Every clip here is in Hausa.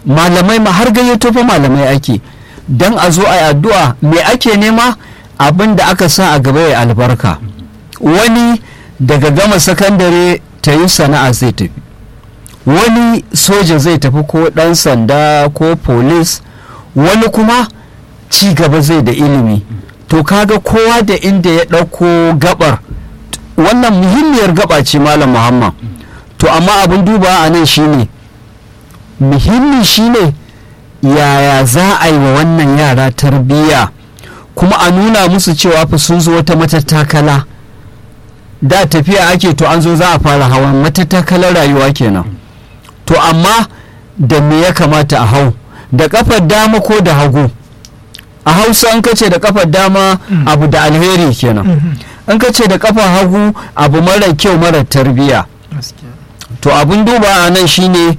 malamai ma har gayyato fa malamai ake don a zo a yi addu'a me ake nema abin da aka sa a gaba ya albarka wani daga gama sakandare ta yi sana'a zai tafi wani soja zai tafi ko ɗan sanda ko polis wani kuma ci gaba zai da ilimi to kaga kowa da inda ya ɗauko gabar wannan muhimmiyar gaba ce malam muhammad to amma abin duba a nan shine muhimmi shine yaya za a yi wa wannan yara tarbiyya kuma a nuna musu cewa fa sun zo wata matattakala da tafiya ake to an zo za a fara hawan matattakalar rayuwa kenan to amma da me ya kamata a hau da kafar dama ko da hagu a hausa an kace da kafar dama abu da alheri kenan an kace da kafar hagu abu mara kyau mara tarbiyya to abin duba a nan shine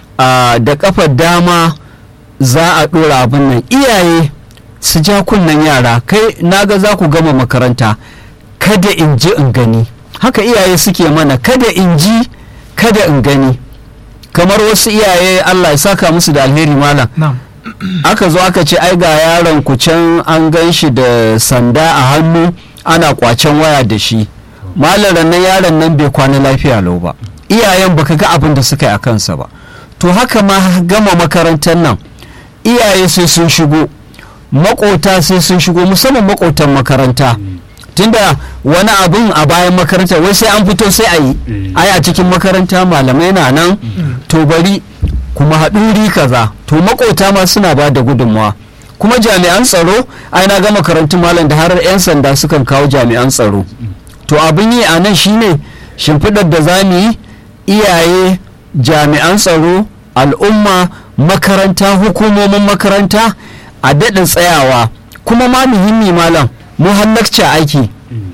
da kafar dama za a ɗora abin nan iyaye su ja kunnen yara kai naga za ku gama makaranta kada in ji in gani haka iyaye suke mana kada in ji kada in gani kamar wasu iyaye allah ya saka musu da alheri malam aka zo aka ce ai ga yaron ku can an gan shi da sanda a hannu ana kwacen waya da shi malam nan yaron nan bai kwana lafiya lau ba iyayen baka ga abin da suka yi a kansa ba to haka ma gama makarantar nan iyaye sai sun shigo makota sai sun shigo musamman makotan makaranta tunda wani abun a bayan makaranta wai sai an fito sai a yi ai a cikin makaranta malamai na nan to bari kuma haɗuri kaza to makota ma suna ba da gudunmawa kuma jami'an tsaro ai na ga makarantun malam da har 'yan sanda sukan kawo jami'an tsaro to abin yi a nan shine shimfiɗar da za mu yi iyaye jami'an tsaro al'umma makaranta hukumomin makaranta a daɗin tsayawa kuma ma muhimmi malam mu har lakca aiki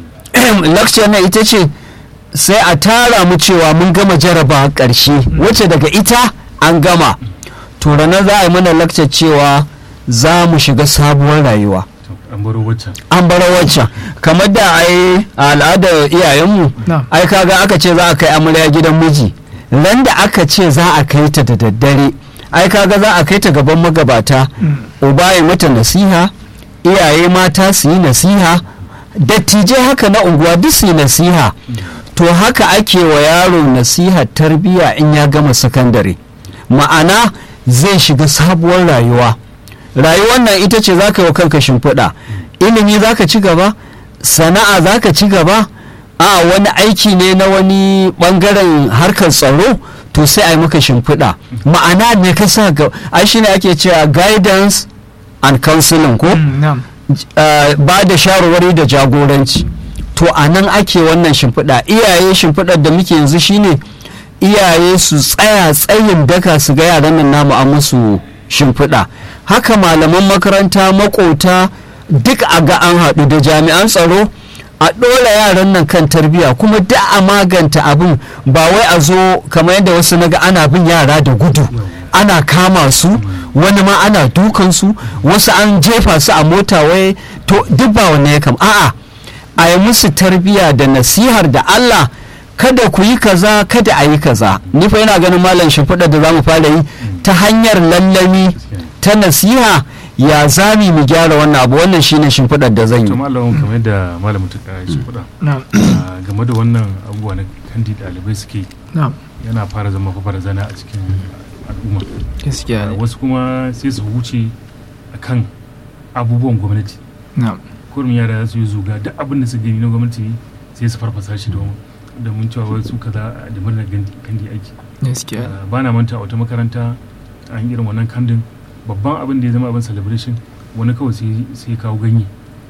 lakca na ita ce sai a tara mu cewa mun gama jaraba ƙarshe wacce daga ita an gama to ranar za a yi mana lakca cewa za mu shiga sabuwar rayuwa an baro waccan kamar da ai a al'adar iyayenmu ai kaga aka ce za a kai amarya gidan miji ran da aka ce za a kai ta da daddare ai kaga za a kai ta gaban magabata uba ya mata nasiha iyaye mata su yi nasiha dattijai haka na unguwa duk su yi nasiha to haka ake wa yaro nasiha tarbiyya in ya gama sakandare ma'ana zai shiga sabuwar rayuwa rayuwar nan ita ce za ka yi wa kanka shimfiɗa ilimi za ka ci gaba sana'a za ka ci gaba a wani aiki ne na wani ɓangaren harkar tsaro to sai a yi maka shimfiɗa ma'ana ne ka sa ga ai shine ake cewa guidance and counseling ko ba da shawarwari da jagoranci to a nan ake wannan shimfiɗa iyaye shimfiɗar da muke yanzu shine iyaye su tsaya tsayin daka su ga yaran nan namu a musu shimfiɗa haka malaman makaranta makota duk a ga an haɗu da jami'an tsaro a ɗora yaran nan kan tarbiyya kuma da a maganta abin ba wai a zo kamar yadda wasu naga ana bin yara da gudu ana kama su wani ma ana dukan su wasu an jefa su a mota wai to duk ba wannan ya kam a'a a yi musu tarbiyya da nasihar da Allah kada ku yi kaza kada a yi kaza ni fa yana ganin malam shimfiɗa da za mu fara yi ta hanyar lallami ta nasiha ya zami mu gyara wannan abu wannan shine shimfiɗar da zan yi malamin kamar yadda malamin ta shimfiɗa game da wannan abubuwa na kandi ɗalibai suke yana fara zama fa barazana a cikin al'umma gaskiya wasu kuma sai su wuce akan abubuwan gwamnati kurum yara su yi zuga duk abin da su gani na gwamnati sai su farfasa shi domin da mun cewa wasu kaza da murnar kandi aiki gaskiya ba na manta a wata makaranta an irin wannan kandin babban abin da ya zama abin celebration wani kawai sai kawo ganye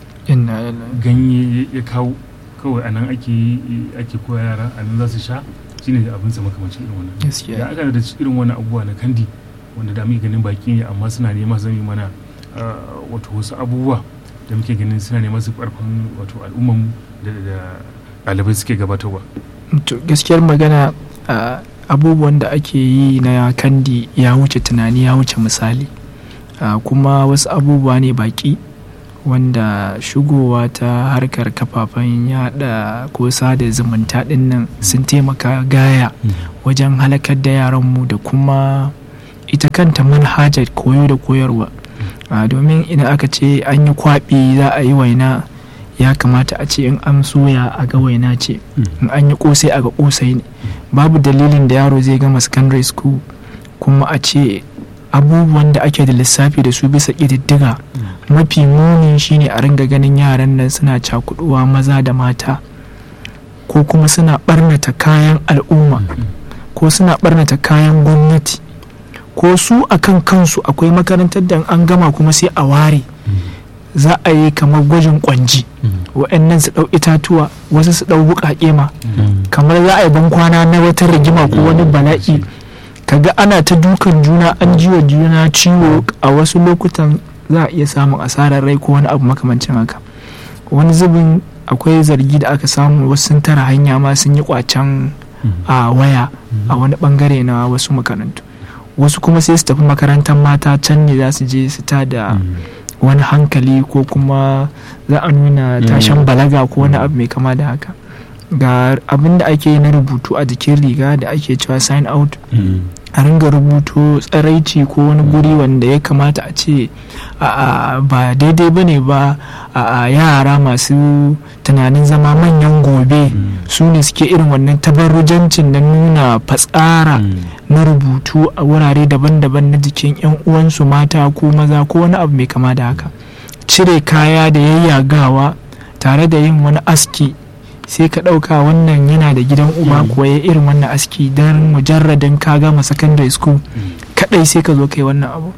ganye ya kawo kawai anan ake ake koya yara anan za su sha shine abin sa makamancin irin wannan ya aka da irin wannan abubuwa na kandi wanda da muke ganin baki ne amma suna nema zami mana wato wasu abubuwa da muke ganin suna nema su karfin wato al'umman da ɗalibai suke gabatarwa to gaskiyar magana abubuwan da ake yi na kandi ya wuce tunani ya wuce misali kuma wasu abubuwa ne baki wanda shigowa ta harkar kafafen yada ko sada zumunta din nan sun taimaka gaya wajen halakar da yaranmu da kuma ita kanta manhajar koyo da koyarwa domin idan aka ce an yi kwaɓi za a yi waina ya kamata a ce in an soya a ga waina ce in an yi kosai a ga kosai ne babu dalilin da yaro zai gama secondary school kuma a ce abubuwan da ake da lissafi da su bisa ƙididdiga mafi muni shine a ringa ganin yaran nan suna cakuduwa maza da mata ko kuma suna barnata kayan al'umma ko suna barnata kayan gwamnati ko su akan kansu akwai makarantar da an gama kuma sai a ware za a yi kamar gwajin kwanji wa'annan su ɗau itatuwa wasu su ɗau buƙaƙe ma kamar za a yi bankwana na wata rigima ko wani bala'i kaga ana ta dukan juna an jiwa juna ciwo a wasu lokutan za a iya samun asarar rai ko wani abu makamancin haka wani zubin akwai zargi da aka samu wasu sun tara hanya ma sun yi kwacen a waya a wani bangare na wasu makarantu wasu kuma sai su tafi makarantar mata can ne za su je su ta da wani hankali ko kuma za a nuna tashan balaga ko wani abu mai kama da haka ga abin da ake na rubutu a jikin riga da ake cewa sign out a ringa rubutu tsaraici ko wani guri wanda ya kamata a ce ba daidai ba ne ba a yara masu tunanin zama manyan gobe su ne suke irin wannan tabarrujancin na nuna fatsara na rubutu a wurare daban-daban na jikin 'yan uwansu mata ko maza ko wani abu mai kama da haka cire kaya da yayyagawa tare da yin wani aski sai ka ɗauka wannan yana da gidan uba kuwa ya irin wannan aski don mujarradin ka gama secondary school kadai sai ka zo kai wannan abu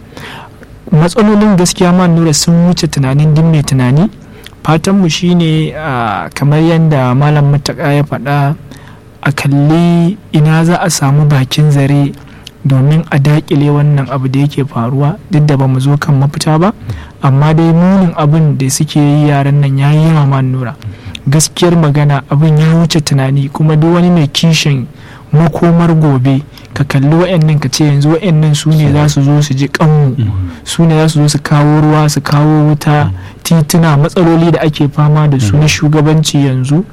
matsalolin gaskiya ma nura sun wuce tunanin din mai tunani fatanmu shine kamar yadda malam mataka ya faɗa a kalli ina za a samu bakin zare domin a dakile wannan abu da yake faruwa duk da ba mu zo kan mafita ba amma dai munin abin da suke yi yaran nan ya yi yawa ma nura gaskiyar magana abin ya wuce tunani kuma duk wani mai kishin makomar gobe ka kalli wa'annan ka ce yanzu wa'annan su ne za su zo su ji kanmu su ne za su zo su kawo ruwa su kawo wuta tituna matsaloli da ake fama da su na shugabanci yanzu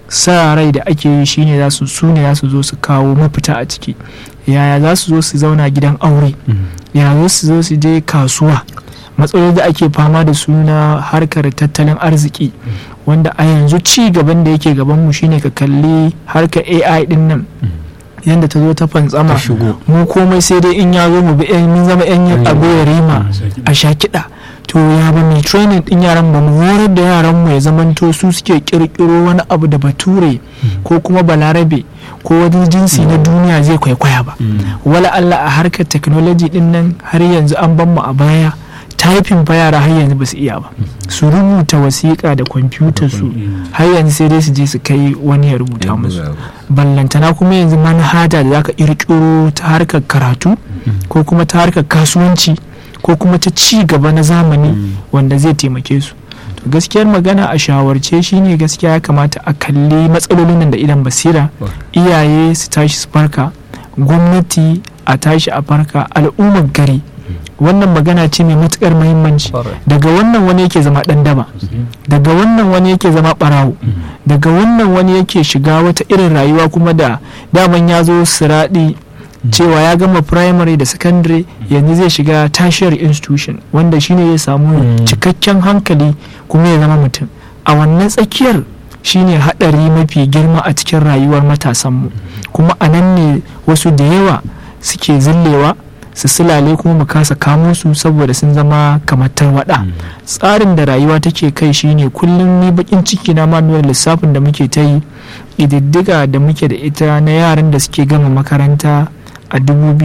sa rai da ake yi shine za su su ne za su zo su kawo mafita a ciki yaya za su zo su zauna gidan aure yaya za su zo su je kasuwa matsaloli da ake fama da su na harkar tattalin arziki wanda a yanzu ci gaban da yake gabanmu shine ka kalli harkar ai din nan yadda ta zo ta fantsama mu komai sai dai in ya zo mu bi mun zama yan abu ya rima a sha kiɗa to ya ba mai training din yaran ba mu horar da yaran mu ya zamanto su suke kirkiro wani abu da bature ko kuma balarabe ko wani jinsi na duniya zai kwaikwaya ba wala Allah a harkar technology din nan har yanzu an ban mu a baya taifin fa yara har yanzu ba su iya ba su rubuta wasiƙa da kwamfutar su har yanzu sai dai su je su kai wani ya rubuta musu ballantana kuma yanzu manhaja da zaka kirkiro ta harkar karatu ko kuma ta harkar kasuwanci ko kuma ta ci gaba na zamani wanda zai taimake su to gaskiyar magana a shawarce shine gaskiya ya kamata a kalli matsalolin nan da idan basira iyaye su tashi su farka gwamnati a tashi a farka al'ummar gari wannan magana ce mai matukar muhimmanci daga wannan wani yake zama dan daba daga wannan wani yake zama barawo daga wannan wani yake shiga wata irin rayuwa kuma da daman ya zo siraɗi cewa ya gama primary da secondary yanzu zai shiga tertiary institution wanda shine ya samu cikakken hankali kuma ya zama mutum a wannan tsakiyar shine haɗari mafi girma a cikin rayuwar matasanmu kuma a nan ne wasu da yawa suke zillewa su silale kuma mu kasa kamo su saboda sun zama kamar tarwada tsarin da rayuwa take kai shine kullum ni bakin ciki na ma lissafin da muke ta yi ƙididdiga da muke da ita na yaran da suke gama makaranta a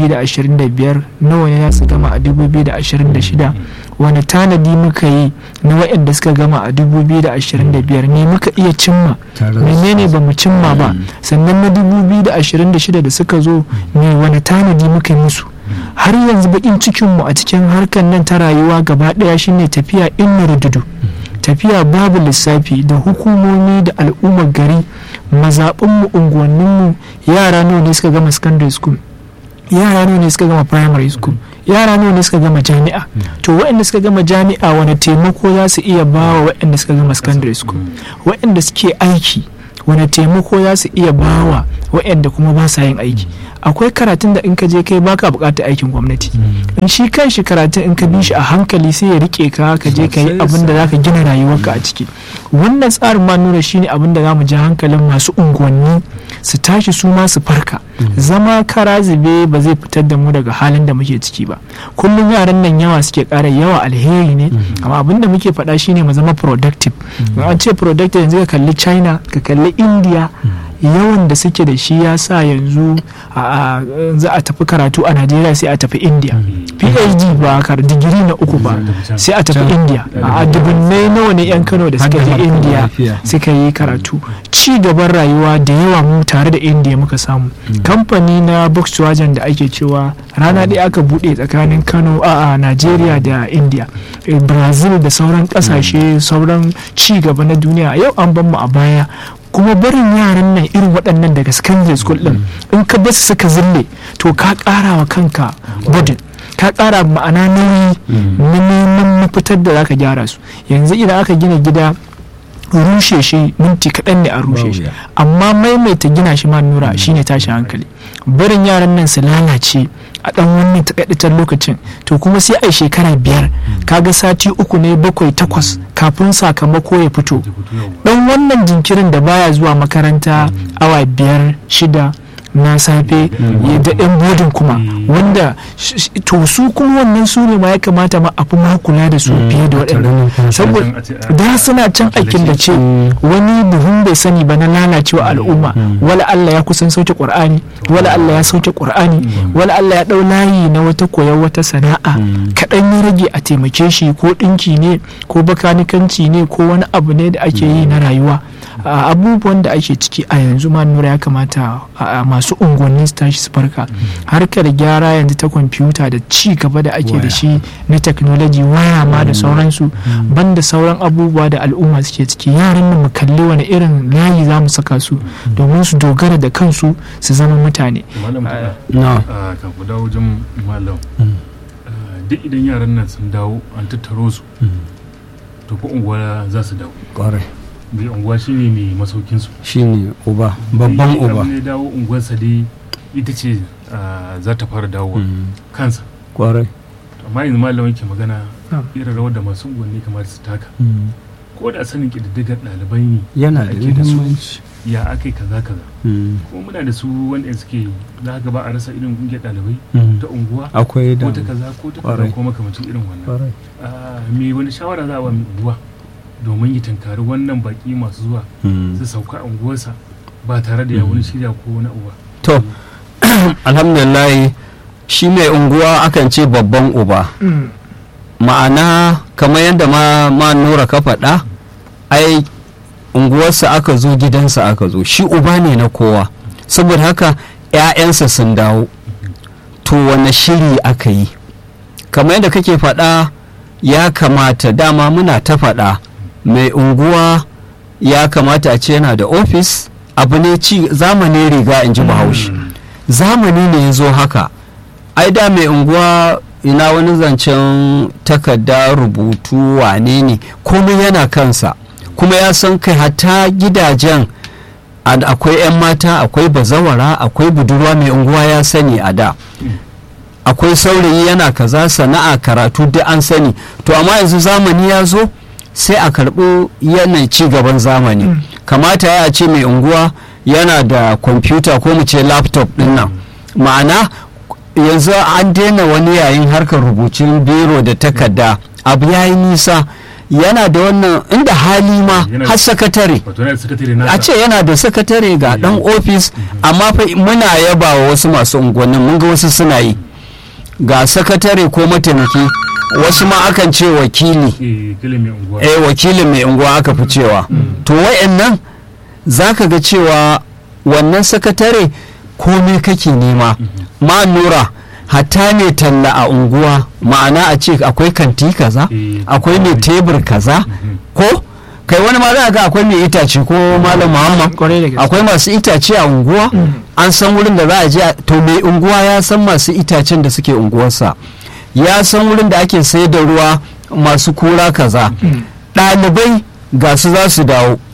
2025 nawa ne za su gama a 2026 wani tanadi muka yi na waɗanda suka gama a 2025 ne muka iya cimma menene ba mu cimma ba sannan na 2026 da suka zo ne wani tanadi muka yi musu har yanzu bakin cikinmu a cikin harkar nan ta rayuwa gaba ɗaya shine tafiya in rududu tafiya babu lissafi da hukumomi da al'ummar gari mazaɓinmu unguwanninmu yara nawa ne suka gama secondary school yara nawa ne suka gama primary school yara nawa ne suka gama jami'a to waɗanda suka gama jami'a wani taimako za su iya ba wa waɗanda suka gama secondary school waɗanda suke aiki wani taimako za su iya bawa waɗanda kuma ba sa yin aiki akwai karatun da in ka je kai baka buƙatar aikin gwamnati in shi kan shi karatun in ka bi shi a hankali sai ya rike ka ka je ka yi abin da zaka gina rayuwarka a ciki wannan tsarin ma nuna shine abin da zamu ji hankalin masu unguwanni su tashi su ma su farka zama kara zube ba zai fitar da mu daga halin da muke ciki ba kullum yaran nan yawa suke ƙara yawa alheri ne amma abin da muke faɗa shine mu zama productive an ce productive yanzu ka kalli china ka kalli india yawan da suke da shi ya sa yanzu za a tafi karatu a najeriya sai a tafi india phd ba kar digiri na uku ba sai a tafi india a dubunnai nawa ne yan kano da suka je india suka yi karatu ci gaban rayuwa da yawa mu tare da india muka samu kamfani na volkswagen da ake cewa rana ɗaya aka buɗe tsakanin kano a najeriya da india brazil da sauran ƙasashe sauran ci gaba na duniya yau an ban mu a baya kuma barin yaran nan irin waɗannan daga secondary school ɗin in ka basu suka zille to ka ƙara wa kanka budin ka ƙara ma'ana nauyi na neman mafitar da zaka gyara su yanzu idan aka gina gida rushe shi minti kaɗan ne a rushe shi amma maimaita gina shi ma nura shine tashi hankali barin yaran nan su lalace a ɗan wannan takaitaccen lokacin to kuma sai a shekara biyar kaga sati uku ne bakwai takwas kafin sakamako ya fito ɗan wannan jinkirin da baya zuwa makaranta awa biyar shida na safe da yan bodin kuma wanda to su kuma wannan su ne ma ya kamata ma a fi ma kula da su fiye da waɗannan saboda da suna can aikin da ce wani buhun bai sani ba na lalacewa al'umma wala Allah ya kusan sauke qur'ani wala Allah ya sauke qur'ani wala Allah ya dau layi na wata koyar wata sana'a kaɗan ya rage a taimake shi ko ɗinki ne ko bakanikanci ne ko wani abu ne da ake yi na rayuwa abubuwan da ake ciki a yanzu ma nura ya kamata masu unguwanni su tashi su farka harkar gyara yanzu ta kwamfuta da ci gaba da ake da shi na technology waya ma da sauransu banda sauran abubuwa da al'umma suke ciki yaran nan mu kalli wani irin layi za mu saka su domin su dogara da kansu su zama mutane kan ku dawo wajen malam duk idan yaran nan sun dawo an tattaro su to ko unguwa za su dawo mai unguwa shine mai masaukinsu shine uba babban uba ne dawo unguwarsa dai ita ce za ta fara dawowa kansa kwarai amma yanzu malam ke magana irin rawar da masu unguwanni kamar su taka ko da sanin ƙididdigar ɗalibai ne yana da ake da su muhimmanci ya aka yi kaza kaza kuma muna da su wanda suke za ka ba a rasa irin ƙungiyar ɗalibai ta unguwa akwai da ko ta kaza ko ta kaza Kwarai. ko makamancin irin wannan kwarai Ah, me wani shawara za a ba mai unguwa domin ya tankari wannan baki masu zuwa su sauka a unguwarsa ba tare da ya wani shirya ko wani uba to alhamdulillah shi mai unguwa akan ce babban uba ma'ana kamar yadda ma, ma nura ka faɗa ai unguwarsa aka zo gidansa aka zo shi uba ne na kowa saboda haka 'ya'yansa sun dawo to wane shiri aka yi kamar yadda kake faɗa ya kamata dama muna ta faɗa mai unguwa ya kamata a ce yana da ofis abu ne ci zamanin riga in ji bahaushe zamani ne ya zo haka ai da mai unguwa ina wani zancen takarda rubutu wane ne komai yana kansa kuma ya san kai hatta gidajen ad- akwai 'yan mata akwai bazawara akwai budurwa mai unguwa ya sani a da akwai saurayi yana kaza sana'a karatu duk an sani to amma yanzu zamani ya zo sai a karɓi yanayi ci gaban zamani kamata ya ce mai unguwa yana da kwamfuta ko mu ce laptop din nan ma'ana yanzu an daina wani yayin harkar rubutun biro da takarda abu ya yi nisa yana da wannan inda hali ma Yana da- har sakatare wato yana da sakatare nasa a ce yana da sakatare ga dan ofis amma fa muna yaba wa wasu masu unguwannin mun ga wasu suna yi ga sakatare ko mataimaki wasu ma akan ce wakili eh kila mai unguwa eh wakilin mai unguwa aka fi cewa to wayannan za ka ga cewa wannan sakatare komai kake nema ma nura hatta ne talla a unguwa ma'ana a ce akwai kanti kaza Eh, akwai mai tebur kaza Mhm. ko kai wani ma za ga akwai mai itace ko malam muhammad kwarai da gaske akwai masu itace a unguwa an san wurin da za a je a- to mai unguwa ya san masu itacen da suke unguwarsa ya san wurin da ake sai da ruwa masu kura kaza ɗalibai ga su za su dawo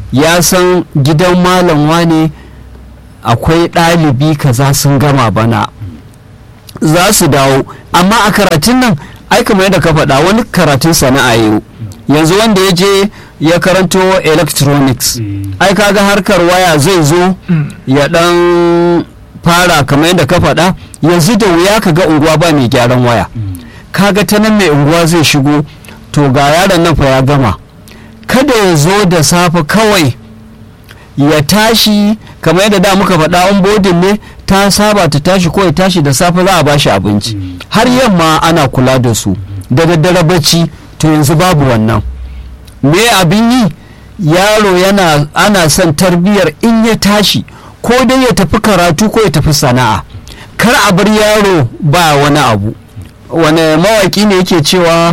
ya san gidan malam wane akwai ɗalibi kaza sun gama bana za su dawo amma a karatun nan ai kamar yadda ka faɗa wani karatun sana'a yau yanzu wanda ya je ya karanto electronics ai kaga harkar waya zai zo ya dan fara kamar yadda ka faɗa yanzu da wuya ka ga unguwa ba mai gyaran waya kaga ta nan mai unguwa zai shigo to ga yaron nan fa ya gama kada ya zo da safe kawai ya tashi kamar yadda da muka faɗa on bodin ne ta saba ta tashi ko ya tashi da safe za a bashi abinci har yamma ana kula da su da daddare bacci to yanzu babu wannan me abin yi yaro yana ana son tarbiyyar in ya tashi ko dai ya tafi karatu ko ya tafi sana'a kar a bar yaro ba wani abu wani mawaki ne yake cewa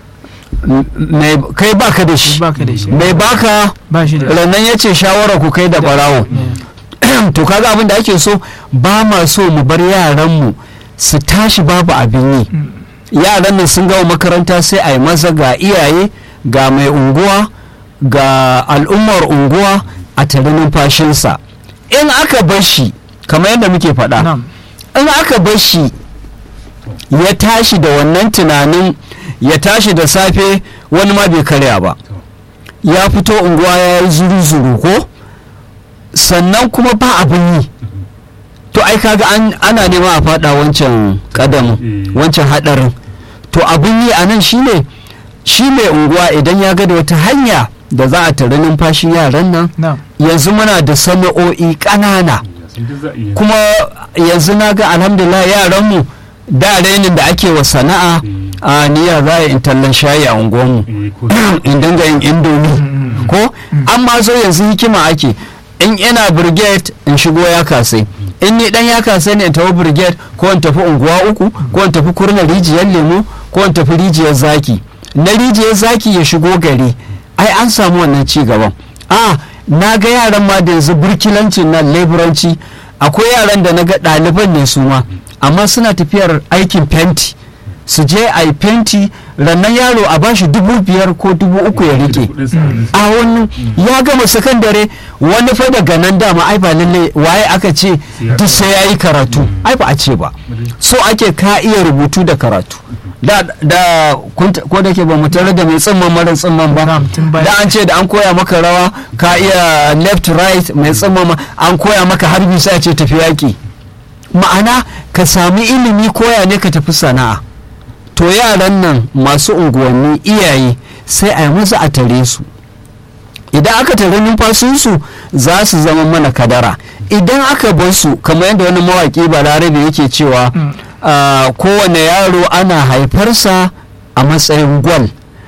kai baka da shi mai baka rannan ya ce shawara ku kai da barawo to kaga abin da ake so ba ma so mu bar yaranmu su tashi babu abin yi yaran nan sun gama makaranta sai a yi maza ga iyaye ga mai unguwa ga al'ummar unguwa a tare numfashinsa in aka bar shi kamar yadda muke faɗa in aka bar shi ya tashi da wannan tunanin ya tashi da safe wani ma bai karya ba ya fito unguwa ya yi zuru-zuru ko sannan kuma ba abin yi to ai kaga ana nema a fada wancan kadamin wancan hadarin to abin yi a nan shine shi mai unguwa idan ya ga da wata hanya da za a tare numfashin yaran nan yanzu muna da sana'o'i ƙanana kuma yanzu na ga alhamdulillah yaranmu da rainin da ake wa sana'a a niyya za a in tallan shayi a unguwanmu in dinga yin indomi ko amma so yanzu hikima ake in ina brigade in shigo ya kasai in ni dan ya kasai ne in tafi brigade ko in tafi unguwa uku ko in tafi kurna rijiyar lemu ko in tafi rijiyar zaki na rijiyar zaki ya shigo gari ai an samu wannan ci gaban a na ga yaran ma da yanzu burkilancin nan leburanci akwai yaran da na ga ɗaliban ne su ma amma suna tafiyar aikin fenti su je a yi fenti rannan yaro a bashi dubu biyar ko dubu uku ya rike a wani ya gama sakandare wani fa daga nan dama ai ba lalle waye aka ce duk sai ya yi karatu ai ba a ce ba so ake ka iya rubutu da karatu da da ko da ke ba mu tare da mai tsimman mara tsimman ba da an ce da an koya maka rawa ka iya left right mai tsimman an koya maka harbi sai ce tafi yaki ma'ana ka sami ilimi koya ne ka tafi sana'a to yaran nan masu unguwanni iyaye sai a yi musu a tare su idan aka tare numfashinsu za su zama mana kadara idan aka bar su kamar yadda wani mawaƙi balarabe yake cewa kowane yaro ana haifarsa a matsayin gwal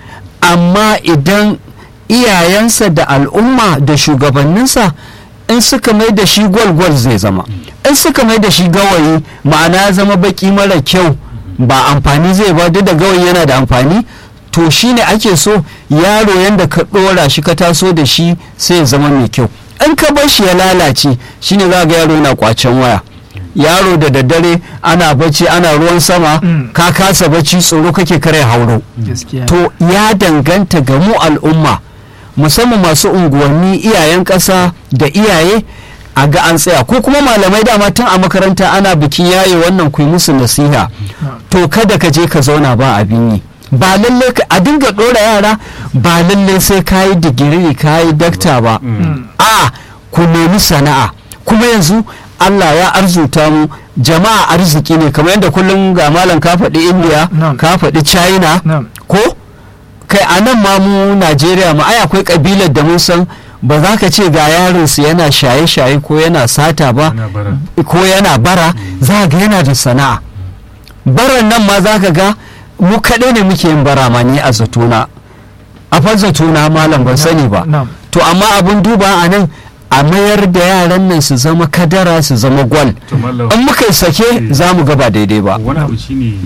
amma idan iyayensa da al'umma da shugabanninsa in suka mai da shi gwal-gwal zai zama in suka mai da shi gawayi ma'ana ya zama baki mara kyau ba amfani zai ba duk da gawayi yana da amfani to shine ake so yaro yanda ka ɗora shi ka taso da shi sai ya zama mai kyau in ka bar shi ya lalace shine za ga yaro yana kwacen waya yaro da daddare ana bacci ana ruwan sama ka kasa bacci tsoro kake kare hauro to ya danganta ga mu al'umma musamman masu unguwanni iyayen ƙasa da iyaye a ga an tsaya ko kuma malamai dama tun a makaranta ana bikin yaye wannan ku musu nasiha to kada ka je ka zauna ba abin yi ba lalle a dinga ɗora yara ba lalle sai ka yi digiri ka yi dakta ba a ku nemi sana'a kuma yanzu Allah ya arzuta mu jama'a arziki ne kamar yadda kullum ga malam ka faɗi india ka faɗi china ko kai a nan ma mu najeriya ma ai akwai kabilar da mun san ba za ka ce ga yarinsu yana shaye-shaye ko yana sata ba ko yana bara za ga yana da sana'a baran nan ma za ka ga mu kaɗai ne muke yin bara ma ni a zatona a fa zatona malam ban sani ba to amma abin duba a nan a mayar da yaran nan su zama kadara su zama gwal in muka sake za mu gaba daidai ba wani abu shine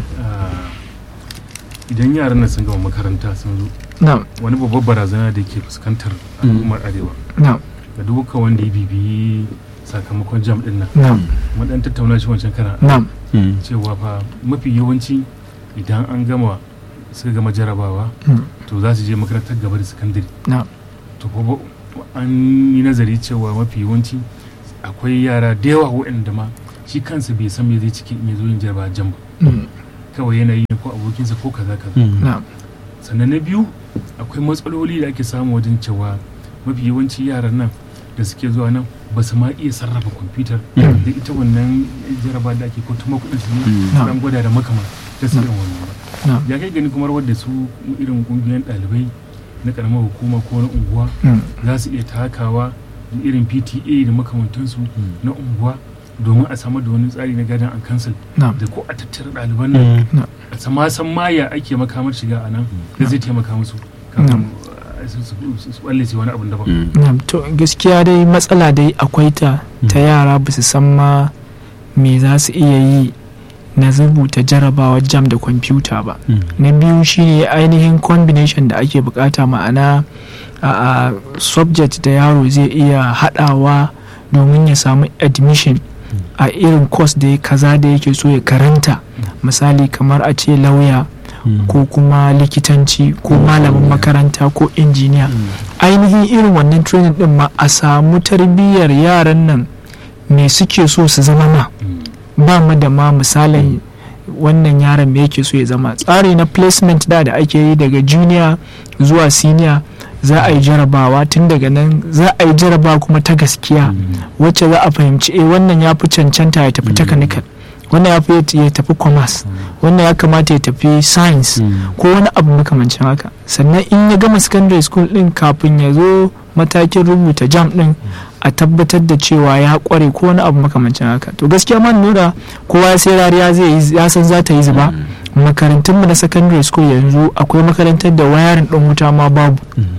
idan yaran nan sun gama makaranta sun zo wani babbar barazana da ke fuskantar al'ummar arewa ga duka wanda ya bibiyi sakamakon jam din nan madan tattauna shi wancan kana cewa fa mafi yawanci idan an gama suka gama jarabawa to za su je makarantar gaba da sakandare to an yi nazari cewa mafi yawanci akwai yara da yawa waɗanda ma shi kansa bai san me zai ciki in ya zo yin jarabawa jam ba kawai yana yi ko abokinsa ko kaza kaza sannan na biyu akwai matsaloli da ake samu wajen cewa mafi yawanci yaran nan da suke zuwa nan ba su ma iya sarrafa kwamfutar da ita wannan jaraba da ake ko tuma kudin su ne an gwada da makama da su irin wannan ba ya kai gani kuma wadda su irin kungiyoyin ɗalibai na karamar hukuma ko na unguwa za su iya takawa da irin pta da makamantansu na unguwa domin a samar da wani tsari na gadon an cancel da ko a tattara ɗaliban nan a sama san maya ake makamar shiga a nan da zai taimaka musu kafin su balle su wani abin daban. to gaskiya dai matsala dai akwai ta ta yara ba su san ma me za su iya yi na rubuta jarabawa jam da kwamfuta ba na biyu shine ainihin combination da ake bukata ma'ana a subject da yaro zai iya hadawa domin ya samu admission a irin course da ya kaza da yake so ya karanta misali kamar a ce lauya ko kuma likitanci ko malamin makaranta ko injiniya ainihin irin wannan training din ma a samu tarbiyyar yaran nan me suke so su zama ma ba mu da ma misalin wannan yaron me yake so ya zama tsari na placement da da ake yi daga junior zuwa senior za a yi jarabawa tun daga nan za a yi jarabawa kuma ta gaskiya wacce za a fahimci eh wannan ya fi cancanta ya tafi technical wannan ya fi ya tafi commerce wannan ya kamata ya tafi science ko wani abu makamancin haka sannan in ya gama secondary school din kafin ya zo matakin rubuta jam din a tabbatar da cewa ya kware ko wani abu makamancin haka to gaskiya man nura kowa sai rariya zai yi ya san za ta yi zuba makarantun mu na secondary school yanzu akwai makarantar da wayarin ɗin wuta ma babu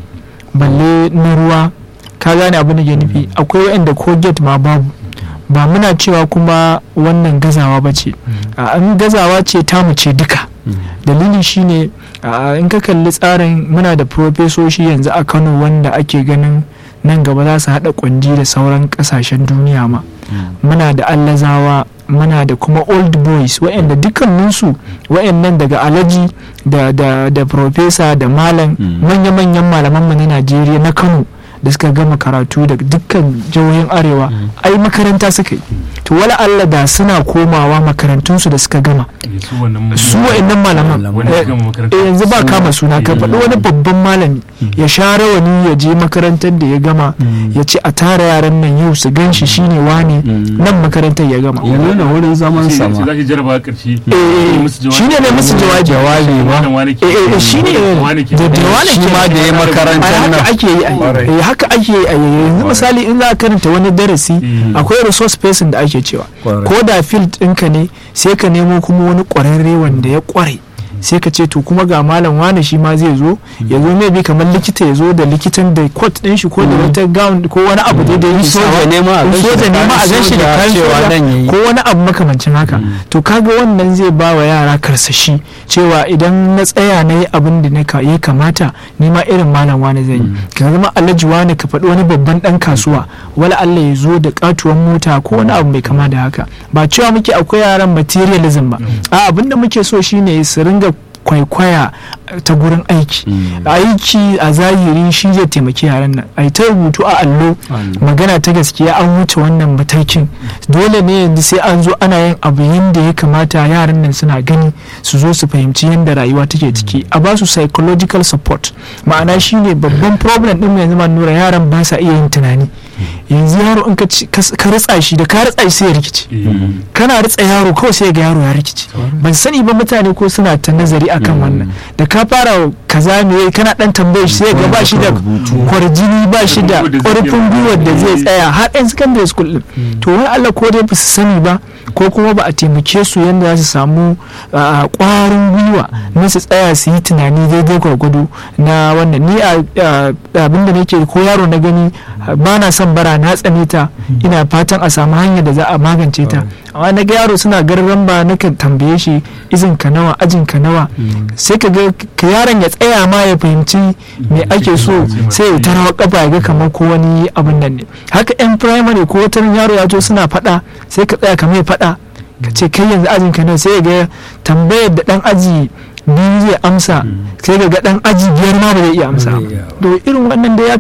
balle na ruwa ka gane abin da ke nufi akwai wa'anda ko gate ma babu ba muna cewa kuma wannan gazawa ba ce an gazawa ce tamu ce duka dalili shine in ka kalli tsarin muna da profesoshi yanzu a kano wanda ake ganin nan gaba za su haɗa kwanji da sauran ƙasashen duniya ma muna da allazawa muna da kuma old boys wa'anda dukkaninsu wa'annan daga alaji da da da profesa da malam manya-manyan malamanmu na najeriya na kano da suka gama karatu daga dukkan jihohin arewa ai makaranta suka yi to wala Allah da suna komawa makarantunsu da suka gama su wa'annan malaman yanzu ba kama suna ka faɗi wani babban malami ya sha rawani ya je makarantar da ya gama ya ce a tara yaran nan yau su gan shi shine wane nan makarantar ya gama ya nuna wurin zaman sama shi ne ne musu jawabi jawabi ba shi ne da wane shi ma da ya makarantar nan ake yi haka ake yi a yanzu misali in za a karanta wani darasi akwai resource person da ake cewa ko da field ɗinka ne sai ka nemo kuma wani ƙwararre wanda ya ƙware sai ka ce to kuma ga malam wane shi ma zai zo ya zo mai bi kamar likita ya zo da likitan da coat din shi ko da wata gown ko wani abu da da yake soja ne ma a soja ne ma a gan shi da kayan ko wani abu makamancin haka to kaga wannan zai ba wa yara karsashi cewa idan na tsaya na yi abin da ya kamata ni ma irin malam wani zai yi ka zama alhaji wani ka faɗi wani babban ɗan kasuwa wala Allah ya zo da katuwan mota ko wani abu mai kama da haka ba cewa muke akwai yaran materialism ba a abin da muke so shine su ringa kwaikwaya ta gurin aiki aiki a zahiri shi zai taimaki yaran nan a ta rubutu a allo magana ta gaskiya an wuce wannan matakin dole ne yanzu sai an zo ana yin abu yadda ya kamata yaran nan suna gani su zo su fahimci yadda rayuwa take ciki a ba su psychological support ma'ana shine babban problem din yanzu ma nura yaran ba sa iya yin tunani yanzu yaro in ka ritsa shi da ka ritsa shi sai ya rikice kana ritsa yaro kawai sai ga yaro ya rikice ban sani ba mutane ko suna ta nazari akan wannan da ka fara kaza me kana dan tambaye shi sai ga ba shi da kwarjini ba shi da ƙarfin gwiwar da zai tsaya har yan secondary school din to wani Allah ko dai ba su sani ba ko kuma ba a taimake su yadda za su samu ƙwarin gwiwa na su tsaya su yi tunani daidai gwargwado na wannan ni abin da nake ko yaro na gani ba na son bara na tsane ta ina fatan a samu hanyar da za a magance ta amma na ga yaro suna garran ba na kan tambaye shi izin ka nawa ajin ka nawa sai ka ga ka yaron ya tsaya ma ya fahimci me ake so sai ya tarawa kafa ya ga kamar ko wani abin nan ne haka yan primary ko wata yaro ya to suna faɗa sai ka tsaya kamar ya faɗa ka ce kai yanzu ajin ka nawa sai ya ga tambayar da dan aji biyu zai amsa sai ga dan aji biyar ma ba zai iya amsa to irin wannan da ya